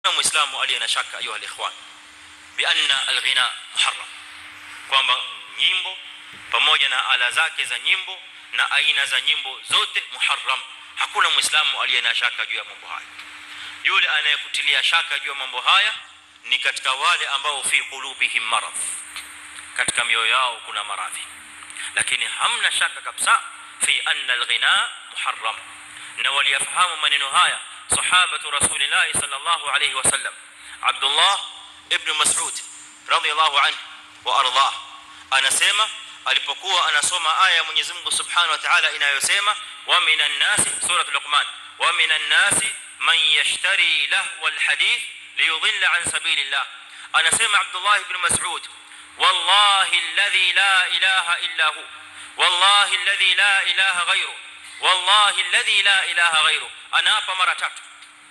muislamu aliye na shaka ayuha alikhwan bi anna alghina muharram kwamba nyimbo pamoja na ala zake za nyimbo na aina za nyimbo zote muharram hakuna muislamu aliye na shaka juu ya mambo haya yule anayekutilia shaka juu ya mambo haya ni katika wale ambao fi qulubihim marad katika mioyo yao kuna maradhi lakini hamna shaka kabisa fi anna alghina muharram na waliyafahamu maneno haya sahabatu rasulillah sallallahu alayhi wasallam abdullah ibn mas'ud radiyallahu anhu wa ardah anasema alipokuwa anasoma aya ya Mwenyezi Mungu Subhanahu wa Ta'ala inayosema wa minan nasi sura luqman wa minan nasi man yashtari lahwal hadith liyudilla an sabilillah anasema Abdullah ibn Mas'ud wallahi alladhi la ilaha illa hu wallahi alladhi la ilaha ghayru wallahi alladhi la ilaha ghayru anaapa mara tatu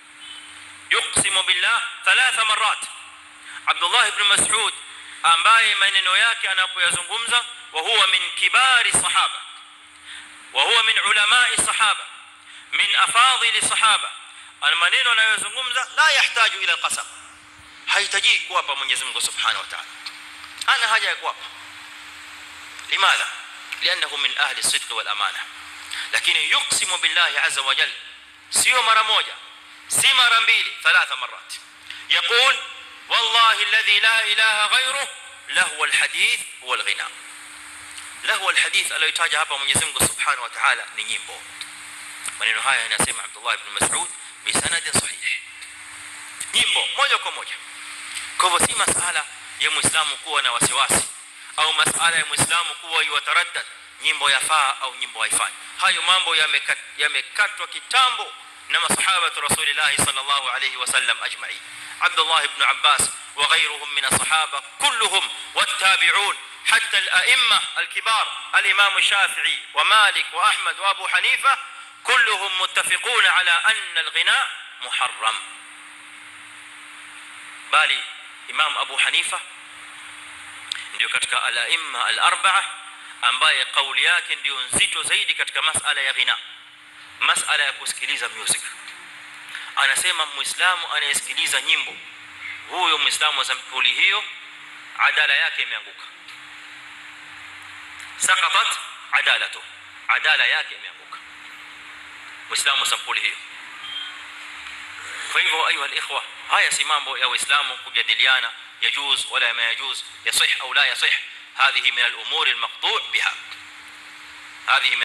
yuqsimu billah thalatha marrat Abdullah ibn Mas'ud ambaye maneno yake anapoyazungumza wa huwa min kibari sahaba wa huwa min ulamai sahaba min afadhili sahaba ana maneno anayozungumza la yahtaju ila alqasam hahitaji kuapa Mwenyezi Mungu Subhanahu wa Ta'ala ana haja ya kuapa limadha lianahu min ahli sidq wal amana lakini yuqsimu billahi azza wa jalla sio mara moja si mara mbili thalatha marat يقول والله الذي لا اله غيره له الحديث هو الغناء له الحديث aliyotaja hapa Mwenyezi Mungu Subhanahu wa Ta'ala ni nyimbo maneno haya yanasema Abdullah ibn Mas'ud bi sanadin sahih nyimbo moja kwa moja kwa hivyo si masala ya muislamu kuwa na wasiwasi au masala ya muislamu kuwa yataraddad nyimbo yafaa au nyimbo haifai hayo mambo yamekatwa kitambo na masahaba rasulillah sallallahu alayhi wasallam ajma'in Abdullah ibn Abbas وغيرهم من الصحابه كلهم والتابعون حتى الائمه الكبار الامام الشافعي ومالك واحمد وابو حنيفه كلهم متفقون على ان الغناء محرم bali imam abu hanifa ndio katika al-aimma al-arba'a ambaye kauli yake ndio nzito zaidi katika masala ya ghina masala ya kusikiliza music anasema muislamu anayesikiliza nyimbo huyo muislamu wa sampuli hiyo adala yake imeanguka saqatat adalatu adala yake imeanguka muislamu sampuli hiyo kwa hivyo ayu alikhwa haya si mambo ya waislamu kujadiliana yajuz wala ma yajuz yasih au la yasih هذه من الامور المقطوع بها هذه